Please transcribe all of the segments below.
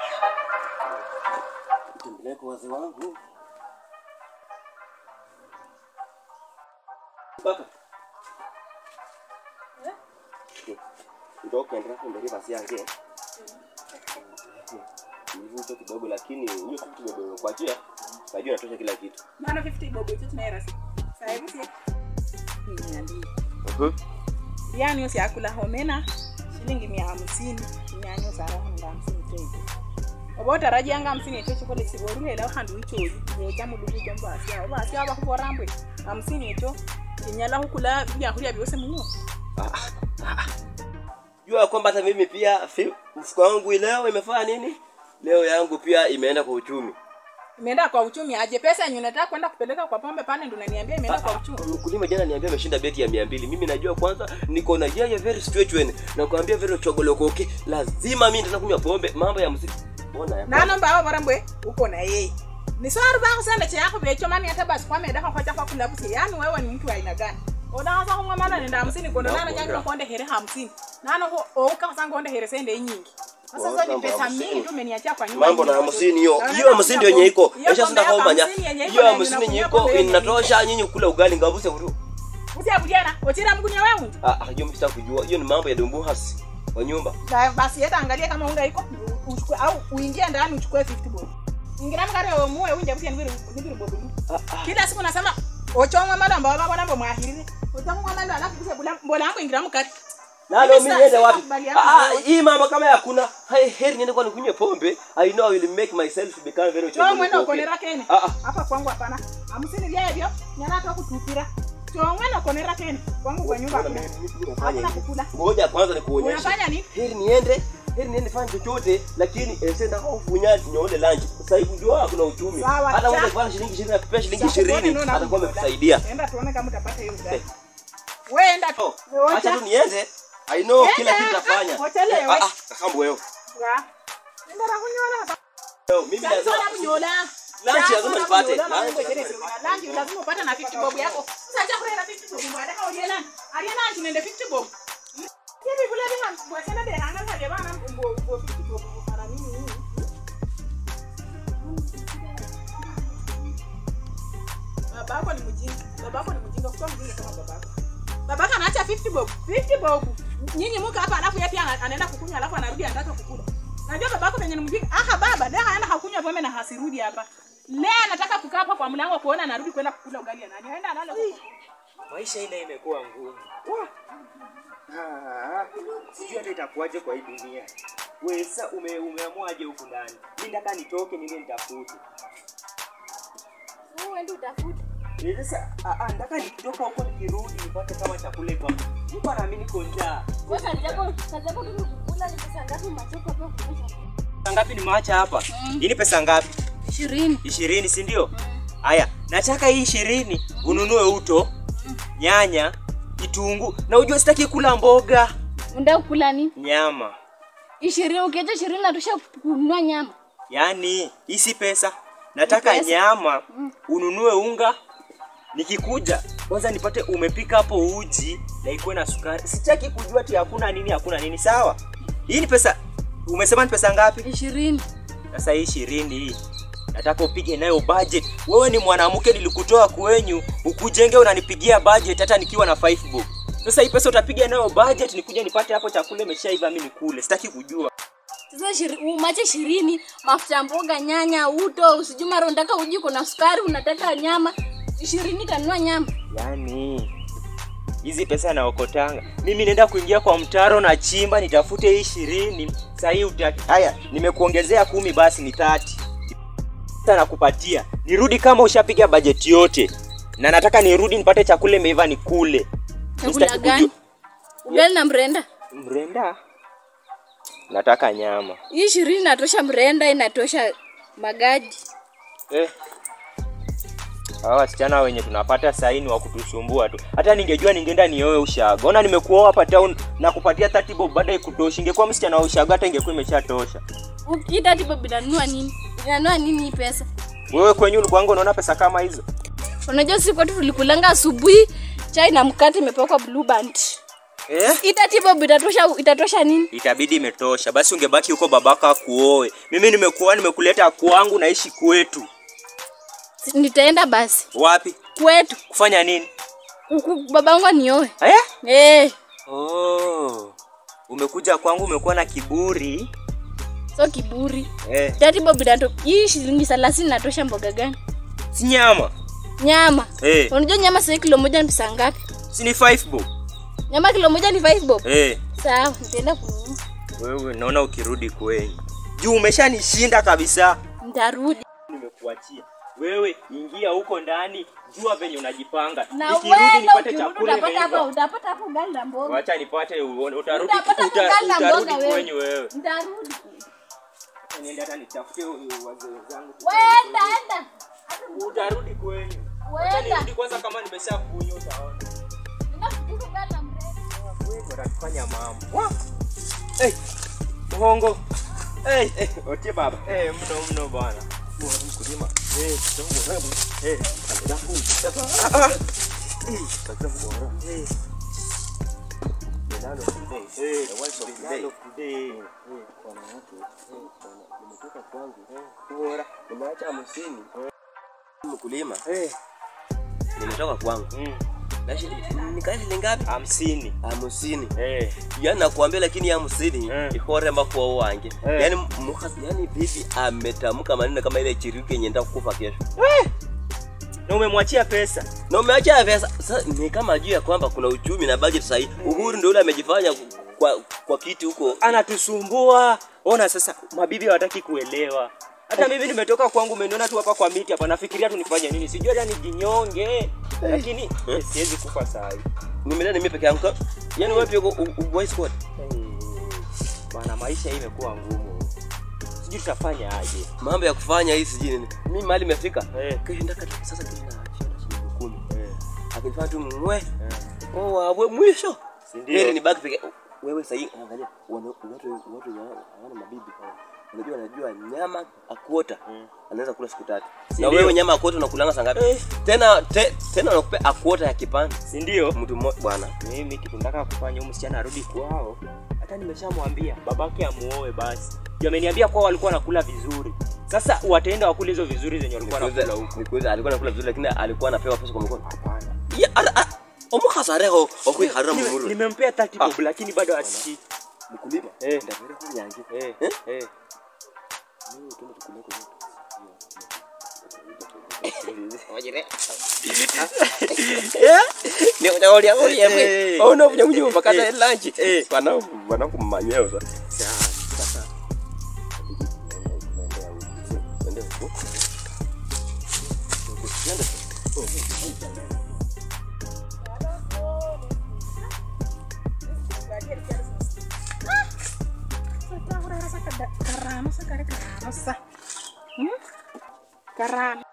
Tembelea kwa wazee wangu. Baka. Ndoka ndio ndio basi yangu. Nivuto kidogo lakini hiyo kitu kidogo kwa njia. Najua natosha kila kitu. Maana 50 bobo hicho tunaera si. Sasa hivi si. Niambie. Mhm. Yani usiakula homena shilingi mia hamsini nyanyo sara hanga hamsini tete oba otarajianga hamsini echo chikole siborulelo handu ichoyi yecha mulugu jombo asia oba asia aba kuborambwe hamsini echo inyala hukula byakulya byose muno Jua kwamba hata mimi pia fi- mfuko wangu leo imefanya nini? Leo yangu pia imeenda kwa uchumi. imeenda kwa uchumi aje pesa yenye unataka kwenda kupeleka kwa pombe pane ndo unaniambia imeenda kwa uchumi Mkulima jana niambia ameshinda beti ya mia mbili. Mimi najua kwanza niko na yeye very situation na kuambia very chogolokoke. Lazima mimi nitakunywa kunywa pombe mambo ya muziki. Mbona ya nano mbao borambwe uko na yeye ni swari bako sende cheyako becho mani hata basi kwamedaka kwacha kwa kulabusi yani wewe ni mtu wa aina gani odangaza kumwa mana nenda hamsini kondo nano nyangino konde here hamsini nano ho oukakasa ngonde here sende nyingi sasa hizo ni Mambo ya pesa hamsini. mingi tu umeniachia kwa nyumba mambo na nyingi. hamsini hiyo Na hiyo hamsini ndio yenye iko hiyo esha sinda pombe kwa manya hamsini yenye iko hiyo na hamsini yenye unakunywa iko pombe yenye inatosha nyinyi kula ugali ngavuse uru Usia budiana otira mgunya wewe ah ah, hiyo mimi sitaki kujua hiyo ni mambo ya dumbu hasi kwa nyumba Ba- basi hata angalia kama unga iko uchukue au uingie ndani uchukue 50 bob ingira mkare wa muwe unje busia nibiri nibiri bob ah ah kila siku nasema ochongwa mala ambao baba nambo mwahirire ochongwa mala alafu kisha bula mbola yangu ingira mkare nalo mimi Mimi niende sasa wapi sikubaliana ah na ah, wewe. hii mama kama hakuna hai heri niende kwa nikunywe pombe i know i will make myself to become very cho mwena chogolokoke. ukonera kene ah ah hapa kwangu hapana hamsini vyevyo nyana hata kutupira cho mwena ukonera kene kwangu kwa nyumba Mbona hakuna mimi- mimi nafanya hakuna hivi? kukula ngoja kwanza nikuonyeshe unafanya nini heri niende heri niende fanye chochote lakini esenda kufunya nyoole lunch sasa hivi ndio kuna uchumi Sawa, hata cha. wewe kwa shilingi 20 akipea shilingi Sasa kuone 20 nuna atakuwa mboda. amekusaidia enda tuone kama utapata hiyo ugali wewe enda tu Oh, Wewe acha wacha. tu niende i know Enda, kila kitu ah, nitafanya wachelewe. ah ah kakambu wewe Ya. enda na kunyola hapa Leo, mimi Sasa lazima kunyola Lunch Sasa lazima nipate. kunyola, Lunch mambo lazima chere sio. Lunch lazima upate na 50 bob yako sasa chakula na 50 bob baada ya uliela aliena lunch nende 50 bob hivi kule bila bwasena de hanga sa bana mbo mbo 50 bob para nini babako ni mjinga babako ni mjinga kwa mjinga kama babako babako anaacha 50 bob 50 bob nyinyi muka hapa alafu yeye pia ana- anaenda kukunywa alafu anarudi anataka kukula najua babako penye ni mjinga aha baba leo haenda hakunywa pombe na hasirudi hapa leo anataka kukaa hapa kwa mlango kuona anarudi kwenda kukula ugali nani aenda analala huko. maisha ile imekuwa ngumu Ah, sijui hata itakuwaje kwa hii dunia wesa ume, umeamuaje huku ndani mi ndaka nitoke niende nitafute uende utafute Eh, sasa ah, ah, ndaka nikitoka huko nikirudi nipate kama chakula iko hapo. niko nami niko njaa Wewe kazi yako kazi yako tu ni kukula ni pesa ngapi machoka hapo kunyesha pesa ngapi nimeacha hapa hii ni pesa ngapi ishirini ishirini si ndio haya nataka hii ishirini ununue uto nyanya kitunguu na ujue sitaki kula mboga unataka kukula nini nyama ishirini ukiacha ishirini natosha kununua nyama yaani hii si pesa nataka Ni pesa. nyama ununue unga nikikuja kwanza nipate umepika hapo uji na ikuwe na sukari sitaki kujua ati hakuna nini hakuna nini sawa hii ni pesa umesema ni pesa ngapi ishirini sasa hii ishirini hii nataka upige nayo budget wewe ni mwanamke nilikutoa kwenyu ukujenge unanipigia budget hata nikiwa na 5 bob sasa hii pesa utapiga nayo budget nikuja nipate hapo chakula imeshaiva mimi nikule sitaki kujua sasa ishiri- umache ishirini mafuta ya mboga nyanya uto usijui mara unataka uji kuna sukari unataka nyama ishirini kanunua nyama yaani hizi pesa naokotanga mimi naenda kuingia kwa mtaro na chimba nitafute hii ishirini sahii utaki haya nimekuongezea kumi basi ni tati sasa nakupatia nirudi kama ushapiga bajeti yote na nataka nirudi nipate chakula imeiva nikule chakula Sitaki gani kujua- ugali na mrenda mrenda nataka nyama hii ishirini inatosha mrenda inatosha magadi eh. hawa wasichana wenye tunapata saini wa kutusumbua tu hata ningejua ningeenda nioe ushago ona nimekuoa hapa town na kupatia 30 bob baada ikutoshi ingekuwa msichana wa ushago hata ingekuwa imeshatosha ukita tipo binanunua nini inanunua nini hii pesa wewe kwenye ulikuanga unaona pesa kama hizo unajua siku kwetu tulikulanga asubuhi chai na mkate imepakwa blue band Eh? itatibob itatosha itatosha nini Itabidi imetosha. Basi ungebaki huko babaka akuoe. Mimi nimekuwa nimekuleta kwangu naishi kwetu. Si- nitaenda basi Wapi? kwetu Kufanya nini? Huku babangu anioe Eh? eh Oh. Umekuja kwangu umekuwa na kiburi. so kiburi Eh. itatibob itato hii shilingi thelathini natosha mboga gani Si nyama. nyama Eh. unajua nyama sahii kilo moja ni pesa ngapi Si ni five bob. nyama kilo moja ni five bob Eh. sawa nitaenda kununua Wewe naona ukirudi kwenyu. Juu umeshanishinda kabisa. nitarudi Nimekuachia. Wewe ingia huko ndani, jua venye unajipanga. na Nikirudi wewe nipate ukirudi chakula utapata hapa imeiva. utapata hapo ugali na mboga Wacha nipate uone- utarudi Utapata uta- ugali na utarudi mboga wewe. kwenyu wewe. nitarudi Niende hata nitafute wazee wenzangu. wenda enda Utarudi kwenyu. Wacha wenda nirudi kwanza kama nimeshakunywa utaona. ninafikiri ugali na mrefu Wewe watakufanya mambo. Hey, Muhongo. Hey, hey, otie baba. Hey, mno mno bwana. Mkulima. Hey, tongo hebu. Hey, alafu. Ah, ah. Hey, kaza bora. Hey. Milano today. Hey, the ones of today. today. Hey, bwana watu. Hey, bwana, nimetoka kwangu. Hey, bora. Nimeacha hamsini. Mkulima, Hey. nimetoka kwangu. Mm. Na shili- nikaa shilingi ngapi? Hamsini. Hamsini. Hey. yani nakuambia lakini ya hamsini Eh. ihoremba kuwa wange Eh. yani mukhasi yani bibi ametamka maneno kama ile chiriuke nyenda kufa kesho Na umemwachia pesa. na umeacha pesa sasa ni kama juu ya kwamba kuna uchumi na budget sahi uhuru ndio ule amejifanya kwa, kwa kiti huko anatusumbua. Ona sasa, mabibi hawataki kuelewa. Hata mimi nimetoka kwangu, umeniona tu hapa kwa miti hapa, nafikiria tu nifanye nini, sijui hata nijinyonge, lakini eh, siwezi kufa saa hii. nimelea mimi peke yangu yani wapi uko u- u- boy squad Bana, maisha hii imekuwa ngumu, sijui tutafanya aje. mambo ya kufanya hii sijui nini mimi mali imefika Eh. kesho ndaka sasa kesho na shilingi kumi Eh, akinifanya tu mwe eh, oh wawe mwisho si ndio? heri ni baki peke wewe sahii angalia wana- watu watu wenye hawana mabibi unajua anajua nyama akuota Mm. anaweza kula siku tatu Si na ndio? wewe nyama akuota unakulanga saa ngapi Eh. tena te, tena unakupea akuota ya kipande si ndio? mtu mmoja bwana Mimi kitu nataka kufanya, huyu msichana arudi kwao. Hata nimeshamwambia babake amuoe basi. Juu ameniambia kwao walikuwa wanakula vizuri. Sasa wataenda wakule hizo vizuri zenye walikuwa wanakula huko. Nikuulize, alikuwa anakula vizuri lakini alikuwa anapewa pesa kwa mkono Hapana. ya ara- a- omukhasi areho okwiharira Nime- mumurwe Nimempea 30 bob lakini bado asikii. mkulima Eh. ndavere kunyange Eh, Eh? eh. Eh. onovunya munyumba kata Eh. elanchi Eh. vanakumanyeo sa Sawa. karano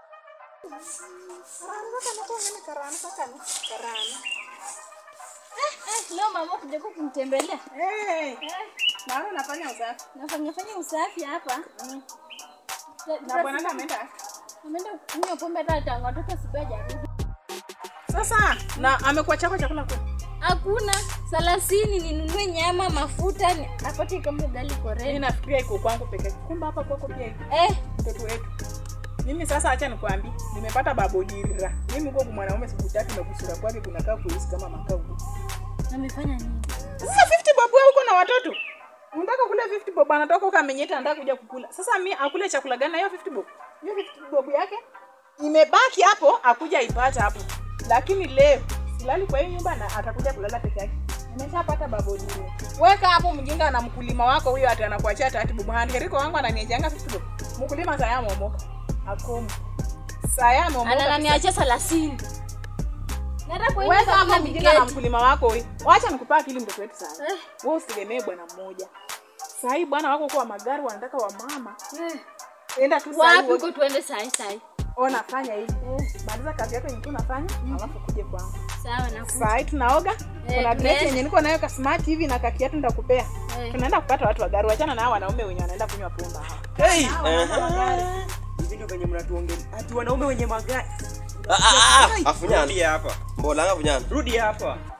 eh, leo mama kuja kumtembelea Eh, eh, naona unafanya usafi nafanya fanya usafi hapa na bwananga ameenda ameenda kunywa pombe hata tangu atoka asubuhi hajarudi sasa na amekuwa chako chakula kwa hakuna thelathini ninunue nyama mafuta ni- apate kama ugali mimi koreni nafikiria iko kwangu peke yake. kumbe hapa kwako pia iko eh, mtoto wetu mimi sasa acha nikwambie nimepata babodira mimi huko mwanaume sikutaki na kusura kwake kunakaa kuhisi kama makao amefanya nini sasa 50 bob wewe uko na watoto unataka kula 50 bob anatoka huko amenyeta anataka kuja kukula sasa mi akule chakula gani na hiyo 50 bob hiyo 50 bob yake imebaki hapo akuja ipata hapo lakini leo silali kwa hiyo nyumba na atakuja kulala peke yake nimeshapata babodini weka hapo mjinga na mkulima wako huyo ati anakuachia taratibu mhandiriko wangu ananiejanga 50 bob mkulima saya ameomoka akomu saya ameomoka anananiachia thelathini nata kwa hiyo weka kama hapo mjinga na miketi mkulima wako huyo wacha nikupa akili mtoto wetu sasa Eh, wewe usitegemee bwana mmoja sahii bwana wako kwa magari wanataka wa mama eh. enda tu wapi sahii huko tuende sai sai ona fanya hivi maliza kazi yako yenye tu unafanya alafu kuje kwangu sawa nakuja sahii tunaoga kuna dress tunaenda. yenye niko nayo ka smart hivi na kakiatu nitakupea Eh. tunaenda kupata watu wa gari wachana na hao wanaume wenye wanaenda kunywa pombe hao Hey! Hao wanaume wa gari. Hivi ndio venye mnatuongea. Ati wanaume wenye magari. Ah, ah, ah, Rudi afunyana hapa. mbolanga afunyana Rudi hapa. Sasa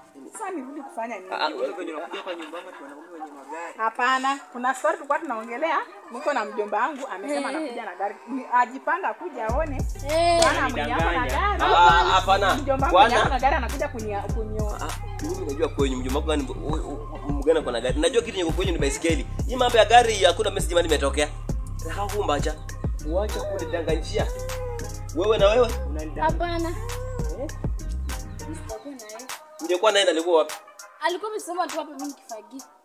Sasa nirudi kufanya nini? Ah, Wewe venye unakuja kwa nyumba yangu tunaona wenye magari. Hapana, kuna story tulikuwa tunaongelea, niko na mjomba wangu amesema Eh. anakuja na gari. Ni- Ajipanga kuja aone Eh, bwana mwenye ako na Ananidanganya. gari. Ah, hapana. Mjomba wangu mwenye Bwana. ako na gari anakuja kunia kunioa. Ah, mimi najua kwenye mjomba wako gani mgana kwa na gari. Najua kitu nyeko kwenye ni baisikeli. Hii mambo ya gari hakuna message mali imetokea. Rahu mbacha. Uache kunidanganyia. Wewe na wewe Unanidanganya. hapana Sitakuwa na yeye. ungekuwa naye nalikuwa wapi? alikuwa amesema tu hapa mimi nikifagia